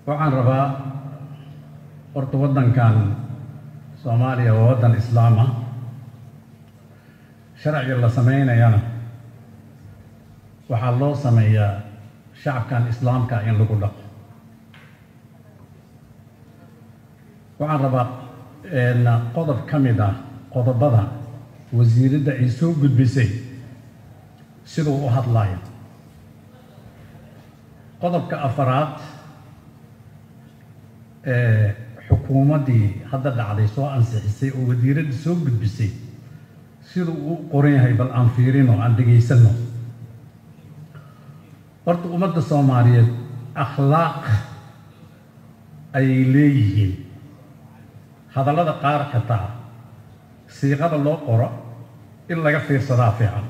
waxaan rabaa horta waddankan soomaaliya waa waddan islaama sharciga la sameynayana waxaa loo sameeyaa shacabkan islaamka in lagu dhaqo waxaan rabaa qodob ka mid ah qodobada wasiiradda ay soo gudbisay siduu u hadlayo qodobka afaraad ee xukuumaddii hadda dhacday soo ansixisay oo wasiiradda soo gudbisay siduu u qoran yahay bal aan fiirino aan dhegaysanno horta ummadda soomaaliyeed akhlaaq ayay leeyihiin hadallada qaar xitaa siiqada loo qoro in laga fiirsadaa fiican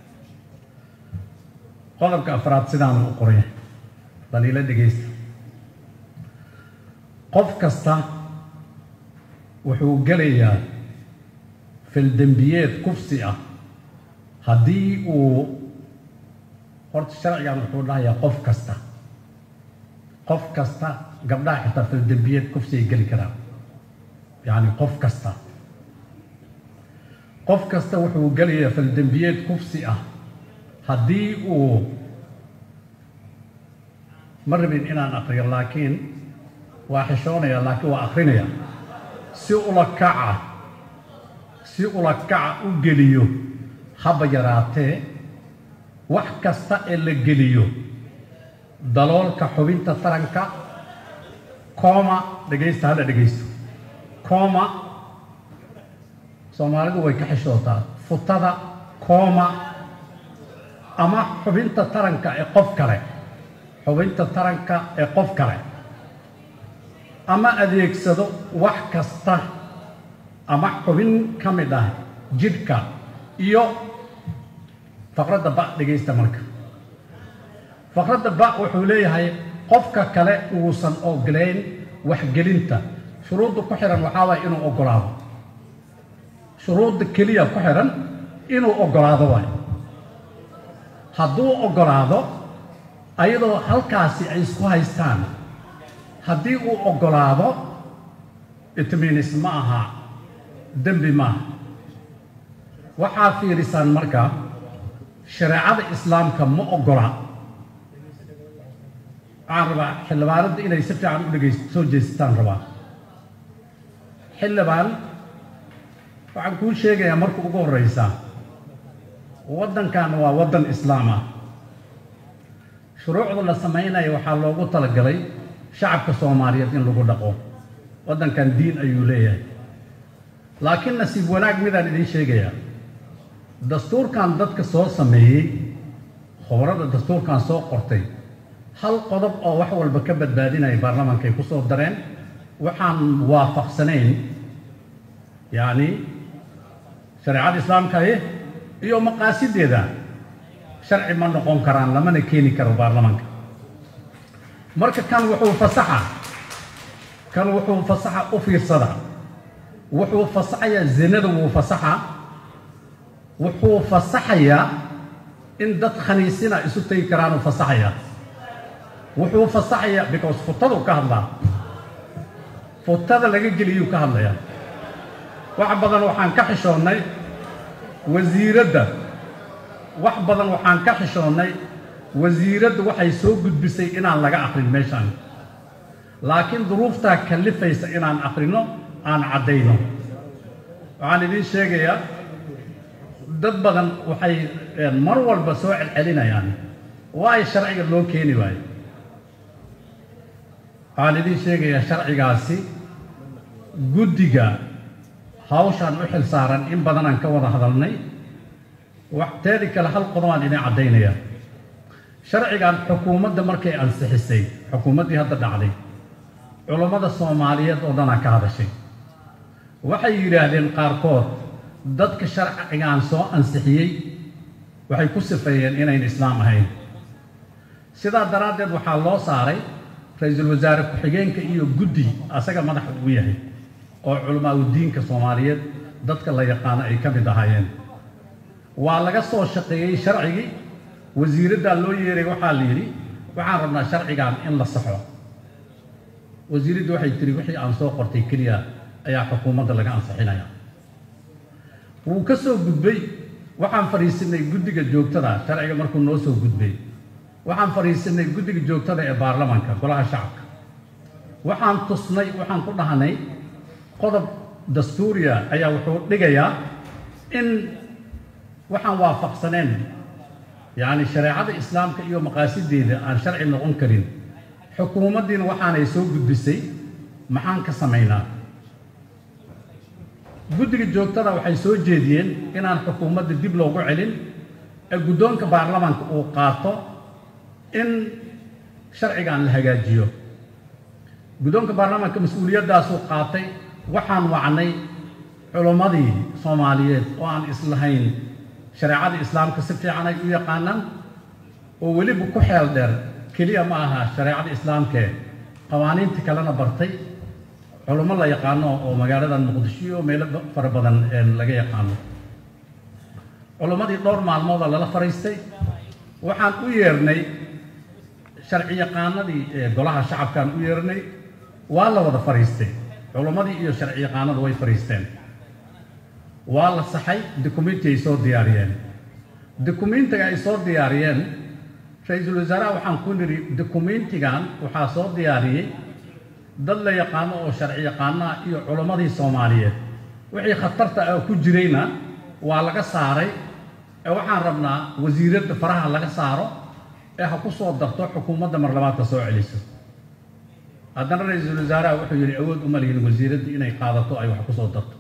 qodobka afraad sidaanu u qoran yahay daliilo dhegaysta qof kasta wuxuu gelayaa fildembiyeed kufsi ah haddii uu horta sharcigan wuxuu dhahayaa qof kasta qof kasta gabdhaha xitaa fildembiyeed kufsi ay geli karaan yacni qof kasta qof kasta wuxuu gelayaa fildembiyeed kufsi ah haddii uu ma rabin inaan akriyo laakiin waa xishoonaya laakiin waa akrinaya si ula kaca si ula kaca u geliyo haba yaraatee wax kasta ee la geliyo daloolka xubinta taranka kooma dhegaysta hadda dhegaysto kooma soomaalidu way ka xishootaa futada kooma ama xubinta taranka ee qof kale xubinta taranka ee qof kale ama adeegsado wax kasta ama xubin ka mid ah jidhka iyo faqradda ba dhegaysta marka faqradda ba wuxuu leeyahay qofka kale uusan ogolayn waxgelinta shuruudda ku xihan waxaa waaya inuu ogolaado shuruudda keliya ku xihan inuu ogolaado waay hadduu ogolaado ayadoo halkaasi ay isku haystaan haddii uu ogolaado itmiinis ma aha dembi maaha waxaa fiirisaan marka shareecada islaamka ma ogola waxaan rabaa xildhibaanadda inay si fiican u dhegayst soo jeestaan rabaa xildhibaan waxaan kuu sheegayaa marka ugu horreysa waddankan waa waddan islaam ah shuruucda la samaynayo waxaa loogu talagalay shacabka soomaaliyeed in lagu dhaqo waddankan diin ayuu leeyahay laakiin nasiib wanaag midaan idiin sheegayaa dastuurkan dadka soo sameeyey khubarada dastuurkan soo qortay hal qodob oo wax walba ka badbaadinaya baarlamaankay ku soo dareen waxaan waafaqsanayn yacni shareecada islaamkaye iyo maqaasideeda sharci ma noqon karaan lamana keeni karo baarlamaanka marka kan wuxuu fasaxa kan wuxuu fasaxa u fiirsada wuxuu fasaxayaa zinada wuu fasaxa wuxuu fasaxayaa in dad khaniisina isu tegi karaanuu fasaxayaa wuxuu fasaxayaa because futaduu ka hadlaa futada laga geliyuu ka hadlayaa wax badan waxaan ka xishoonnay wasiiradda wax badan waxaan ka xishoonnay wasiiradda waxay soo gudbisay inaan laga akrin meeshaan laakiin duruuftaa kallifaysa inaan akrinno aan caddayno waxaan idiin sheegayaa dad badan waxay mar walba soo celcelinayaan waayo sharciga loo keeni waayo waxaan idiin sheegayaa sharcigaasi guddiga hawshaan u xil saaran in badanaan ka wada hadalnay teedi kale hal qodobaan idin caddaynaya sharcigan xukuumadda markay ansixisay xukuumaddii hadda dhacday culammada soomaaliyeed oo dhanaa ka hadashay waxay yidhaahdeen qaarkood dadka sharcigan soo ansixiyey waxay ku sifeeyeen inayn islaam ahayn sidaa daraaddeed waxaa loo saaray ra-iisul wasaare ku-xigeenka iyo guddi asaga madaxa uu yahay oo culamaa udiinka soomaaliyeed dadka la yaqaano ay ka mid ahaayeen waa laga soo shaqeeyey sharcigii wasiiraddaa loo yeeray waxaa la yidhi waxaan rabnaa sharcigan in la saxo wasiiraddu waxay tiri wixii aan soo qortay keliya ayaa xukuumadda laga ansixinaya wuu ka soo gudbay waxaan fadhiisinay guddiga joogtada sharciga markuu noo soo gudbay waxaan fadhiisinay guddiga joogtada ee baarlamaanka golaha shacabka waxaan tusnay waxaan ku dhahnay qodob dastuuriya ayaa wuxuu dhigayaa in waxaan waafaqsaneen yacni shareecada islaamka iyo maqaasideeda aan sharci noqon karin xukuumaddiina waxaanay soo gudbisay maxaan ka samaynaa guddiga joogtada waxay soo jeediyeen inaan xukuumadda dib loogu celin ee guddoonka baarlamaanka uu qaato in sharcigan la hagaajiyo guddoonka baarlamaanka mas-uuliyaddaasuu qaatay waxaan wacnay culimmadii soomaaliyeed oo aan islahayn shareecada islaamka si fiican ay u yaqaanaan oo weliba ku xeel dheer keliya ma aha shareecada islaamkee qawaaniinta kalena bartay culummo la yaqaano oo magaalada muqdisho iyo meelo fara badan laga yaqaano culummadii dhowr maalmooda lala fariistay waxaan u yeernay sharci yaqaanadii golaha shacabkaan u yeernay waa la wada fariistay culummadii iyo sharci yaqaanadu way fariisteen waa la saxay dukumenti ay soo diyaariyeen dukumentiga ay soo diyaariyeen ra-iisul wasaaraha waxaan ku nidhi dukumentigan waxaa soo diyaariyey dad la yaqaano oo sharci yaqaanaha iyo culimmadii soomaaliyeed wixii khatarta ah ku jirayna waa laga saaray ee waxaan rabnaa wasiiradda faraha laga saaro ee ha ku soo darto xukuumadda marlabaadka soo celiso haddana ra-iisul wasaaraha wuxuu yidhi awood uma lihin wasiiradda inay qaadato ay wax ku soo darto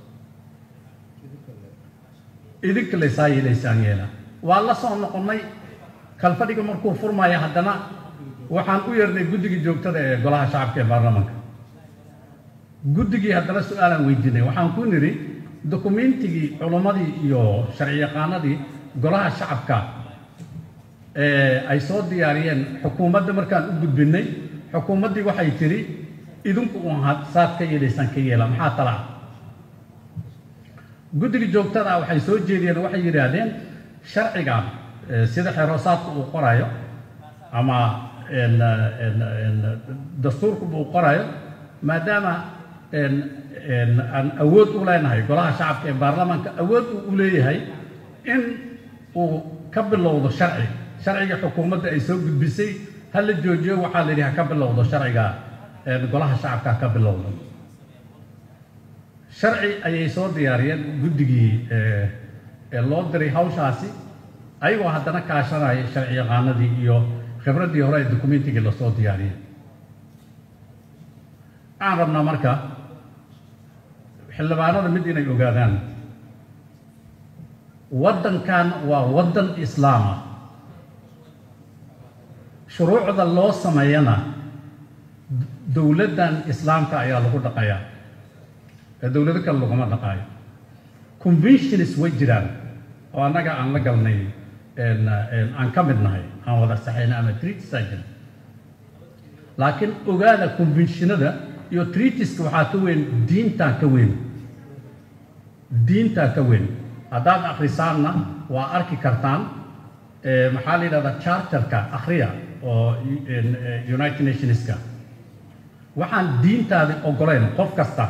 idinka laysaa yeelaysaan yeela waa la soo noqonnay kalfadhiga markuu furmaya haddana waxaan u yeernay guddigii joogtada ee golaha shacabka ee baarlamaanka guddigii haddana su-aalaan weydiinay waxaan ku nidhi dukumentigii culummadii iyo sharci yaqaanadii golaha shacabka ay soo diyaariyeen xukuumadda markaan u gudbinay xukuumaddii waxay tidhi idinku uun had saad ka yeelaysaan ka yeela maxaa talaa guddiga joogtada waxay soo jeediyeen waxay yidhaahdeen sharcigan sida xeroosaadka uu qorayo ama dastuurkuba uu qorayo maadaama aan awood u leenahay golaha shacabka ee baarlamaanka awood uu u leeyahay in uu ka bilowdo sharci sharciga xukuumadda ay soo gudbisay ha la joojiyo waxaa la yidhi ha ka bilowdo sharciga golaha shacabka ha ka bilowdo sharci ayay soo diyaariyeen guddigii ee loo diray hawshaasi ayagoo haddana kaashanaya sharci yaqaanadii iyo khibraddii hore ee dukumentigii lasoo diyaariyey waxaan rabnaa marka xildhibaanada mid inay ogaadaan waddankan waa waddan islaama shuruucda loo sameeyana dowladdan islaamka ayaa lagu dhaqayaa ee dowlado kale laguma dhaqaayo conventions way jiraan oo annaga aan la galnay aan ka mid nahay aan wada saxayna ama treatisaa jira laakiin ogaada conventionada iyo treatiska waxaa ka weyn diintaa ka weyn diintaa ka weyn haddaad akhrisaanna waa arki kartaan maxaa la yidhahdaa charterka akhriya oo united nationska waxaan diintaadi ogoleyn qof kasta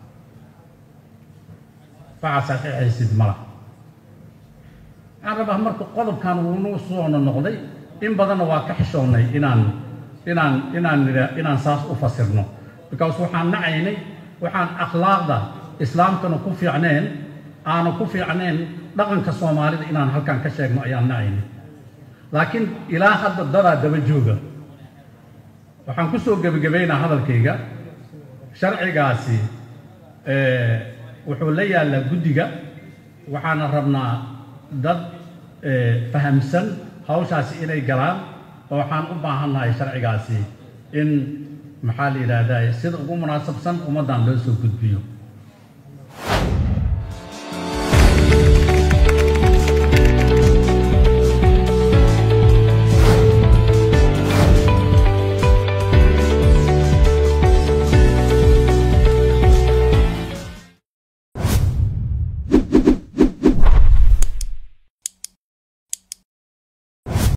waxaa saxiixaysid mala waxaan rabaa marka qodobkan wuunuu soona noqday in badanna waa ka xishoonnay inaan inaan inaan nidha inaan saas u fasirno because waxaan nacaynay waxaan akhlaaqda islaamkana ku fiicneen aana ku fiicneen dhaqanka soomaalida inaan halkan ka sheegno ayaan nacaynay laakiin ilaa hadda dadaa daba jooga waxaan ku soo gebagabaynaa hadalkayga sharcigaasi wuxuu la yaallaa guddiga waxaana rabnaa dad fahamsan hawshaasi inay galaan oo waxaan u baahannahay sharcigaasi in maxaa la yidhaahdaa sida ugu munaasabsan ummaddan loo soo gudbiyo